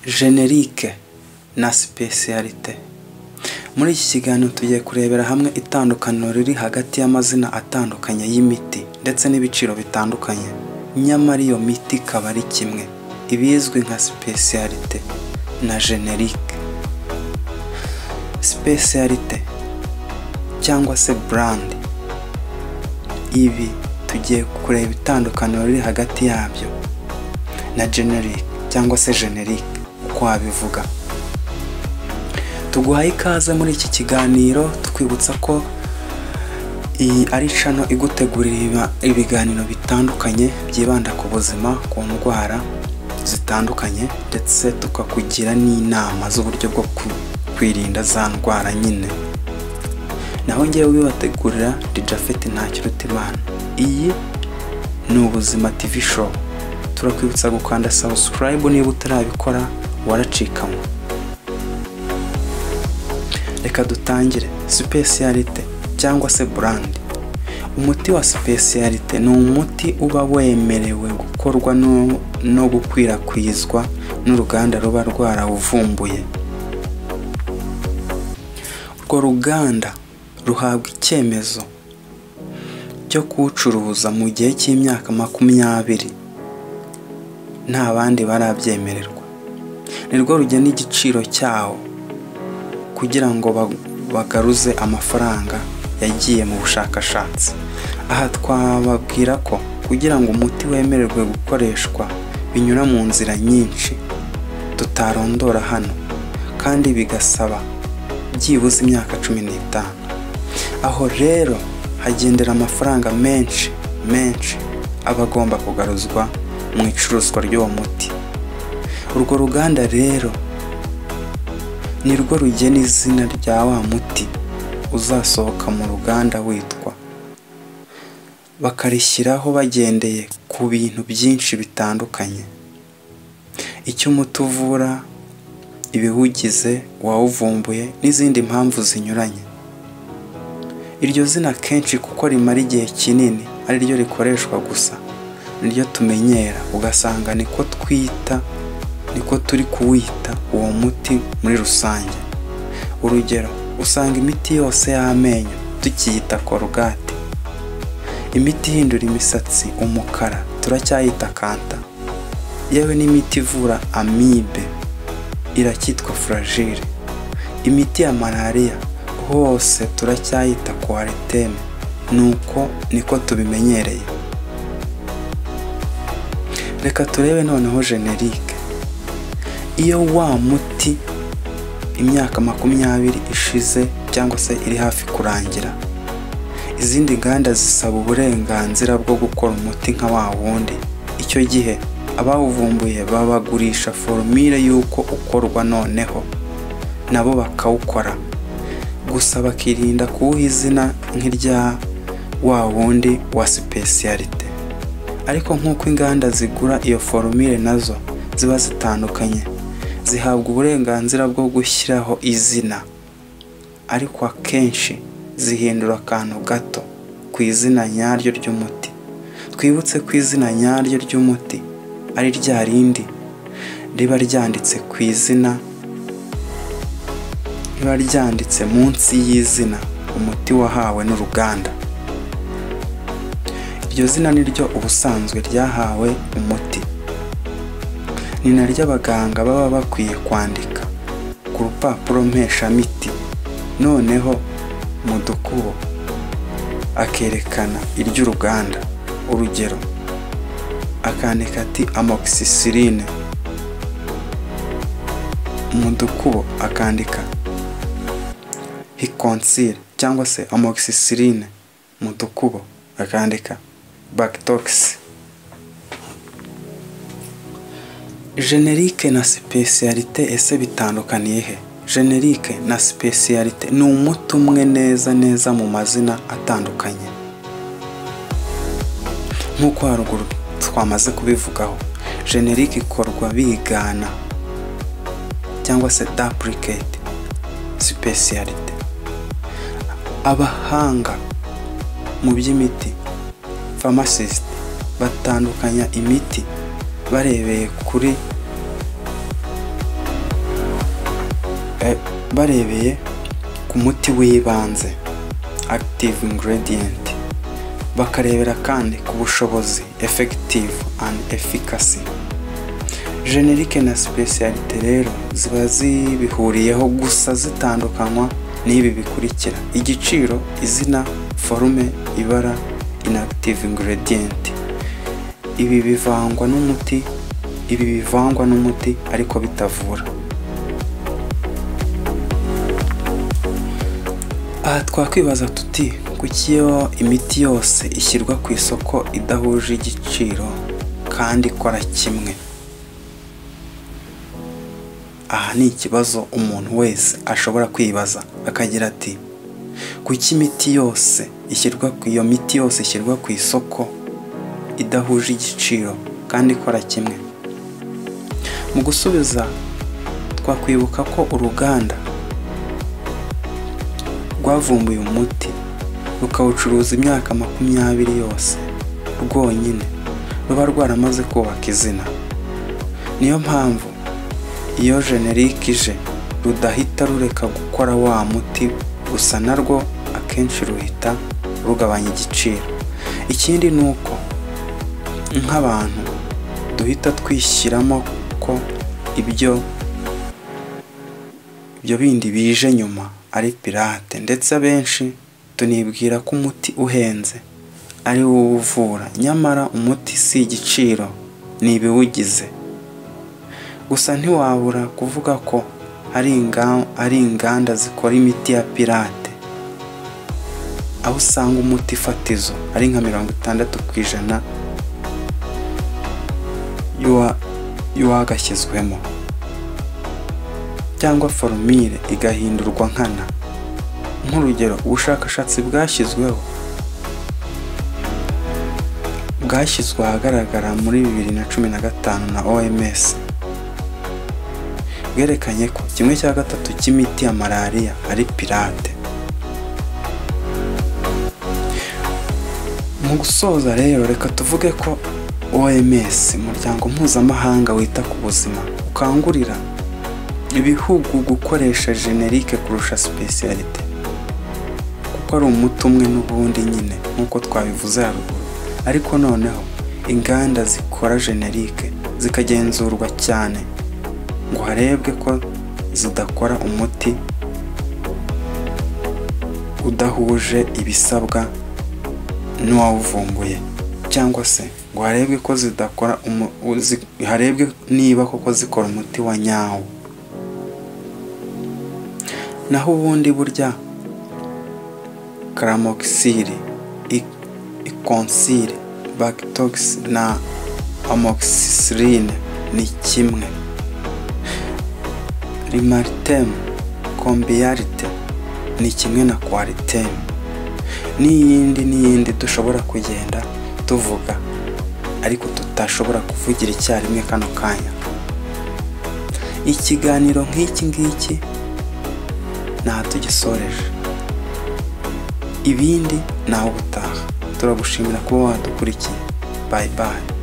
jenerique na sipesiyalite muri iki kiganiro tugiye kurebera hamwe itandukaniro riri hagati y'amazina atandukanye y'imiti ndetse n'ibiciro bitandukanye nyamara iyo miti ikaba ari kimwe ibizwi nka sipesiyalite na jenerique sipesiyalite cyangwa se burandi ibi tugiye kureba itandukaniro riri hagati yabyo na generic cyangwa se generic uko wabivuga tuguhaye ikaze muri iki kiganiro twibutsa ko iyi ari cano igutegurira ibiganiro bitandukanye byibanda ku buzima ku ndwara zitandukanye ndetse tukakugira n'inama z'uburyo bwo kwirinda za ndwara nyine naho ngewe ubibategurira rijafeti ntakirutimana iyi ni ubuzima tv show turakwibutsa gukanda subscribe niba utarabikora waracikamo reka dutangire sipesiyalite cyangwa se burandi umuti wa sipesiyalite ni umuti uba wemerewe gukorwa no, no gukwirakwizwa n'uruganda ruba rwarawuvumbuye urwo ruganda ruhabwa icyemezo cyo kuwucuruza mu gihe cy'imyaka makumyabiri nta bandi barabyemererwa nirwo rugena igiciro cyawo kugira ngo ba- bagaruze amafaranga yagiye mu bushakashatsi aha twababwira ko kugira ngo umuti wemererwe gukoreshwa binyura mu nzira nyinshi tutarondora hano kandi bigasaba byibuze imyaka cumi n'itanu aho rero hagendera amafaranga menshi menshi aba agomba kugaruzwa mu icuruzwa ry'uwo muti urwo ruganda rero ni rwo rugena izina rya wa muti uzasohoka mu ruganda witwa bakarishyiraho bagendeye ku bintu byinshi bitandukanye icyo umuti uvura ibiwugize uwawuvumbuye n'izindi mpamvu zinyuranye iryo zina kenshi kuko rimara igihe kinini ari ryo rikoreshwa gusa niryo tumenyera ugasanga niko twita niko turi kuwita uwo muti muri rusange urugero usanga imiti yose y'amenyo tukiyita korogate imiti ihindura imisatsi umukara turacyayita kanta yewe n'imiti ivura amibe iracyitwa furajire imiti ya malariya hose turacyayita kwariteme nuko niko tubimenyereye reka turebe noneho jenerique iyo wa muti imyaka makumyabiri ishize cyangwa se iri hafi kurangira izindi nganda zisaba uburenganzira bwo gukora umuti nka wa wundi icyo gihe abawuvumbuye babagurisha forumire y'uko ukorwa noneho nabo bakawukora gusa bakirinda kuwuha izina nk'irya wa wundi wa sipesiyalite ariko nk'uko inganda zigura iyo forumire nazo ziba zitandukanye zihabwa uburenganzira bwo gushyiraho izina ariko akenshi zihindura akantu gato ku izina nyaryo ry'umuti twibutse ko izina nyaryo ry'umuti ari rya rindi riba ryanditse ku izina riba ryanditse munsi y'izina umuti wahawe n'uruganda iryo zina ni ryo ubusanzwe ryahawe umuti ni naryo abaganga baba bakwiye kwandika ku rupapuro mpeshamiti noneho mu dukubo akerekana iry'uruganda urugero akandika ati amoxicilline mu dukubo akandika hikonsire cyangwa se amoxicilline mu dukubo akandika bactox jenerique na sipesiyalite ese bitandukaniye he jenerique na sipesiyalite ni umuti umwe neza neza mu mazina atandukanye nk'uko haruguru twamaze kubivugaho jenerique ikorwa bigana cyangwa se duplicate sipesiyalite abahanga mu by'imiti pharmacist batandukanya imiti barebeye kuri eh, barebeye ku muti w'ibanze active ingredient bakarebera kandi ku bushobozi effective and efficacy generique na specialite rero ziba zibihuriyeho gusa zitandukanywa n'ibi bikurikira igiciro izina forume ibara inactive ingredient ibi bivangwa n'umuti ibi bivangwa n'umuti ariko bitavura aha twakwibaza tuti kuki iyo imiti yose ishyirwa ku isoko idahuje igiciro kandi ikora kimwe aha ni ikibazo umuntu wese ashobora kwibaza akagira ati kuki imiti yose ishyirwa ku iyo miti yose ishyirwa ku isoko idahuje igiciro kandi ikora kimwe mu gusubiza twakwibuka ko uruganda rwavumbuye umuti rukawucuruza imyaka makumyabiri yose rwonyine ruba rwaramaze kubaka izina niyo mpamvu iyo generike ije rudahita rureka gukora wa muti gusa narwo akenshi ruhita rugabanya igiciro ikindi ni uko nk'abantu duhita twishyiramo ko ibyo ibyo bindi bije nyuma ari pirate ndetse abenshi tunibwira ko umuti uhenze ari wo uvura nyamara umuti si igiciro ni ibiwugize gusa ntiwabura kuvuga ko hari inga- hari inganda zikora imiti ya pirate aho usanga umuti fatizo ari nka mirongo itandatu ku ijana y'uwa- y'uwagashyizwemo cyangwa forumire igahindurwa nkana nk'urugero ubushakashatsi bwashyizweho bwashyizwe ahagaragara muri bibiri na cumi na gatanu na oms bwerekanye ko kimwe cya gatatu cy'imiti ya malariya ari pirate mu gusoza rero reka tuvuge ko oms umuryango mpuzamahanga wita ku buzima ukangurira ibihugu gukoresha generike kurusha specialite kuko ari umuti umwe n'ubundi nyine nk'uko twabivuze haruguru ariko noneho inganda zikora generike zikagenzurwa cyane ngo harebwe ko zidakora umuti udahuje ibisabwa n'uwawuvumbuye cyangwa se ngo harebwe ko zidakora umu- u- zi- harebwe niba koko zikora umuti wa nyawo naho ubundi burya karamoxile ikonsile bakitox na amoxicilline ni kimwe rimaritemu kombiyarite ni kimwe na kwaritemu n'iyindi n'iyindi dushobora kugenda tuvuga ariko tutashobora kuvugira icyarimwe kano kanya ikiganiro nk'iki ngiki ntaha tugisoreje ibindi nawe ubutaha turagushimira kuba wadukurikiye bayi bayi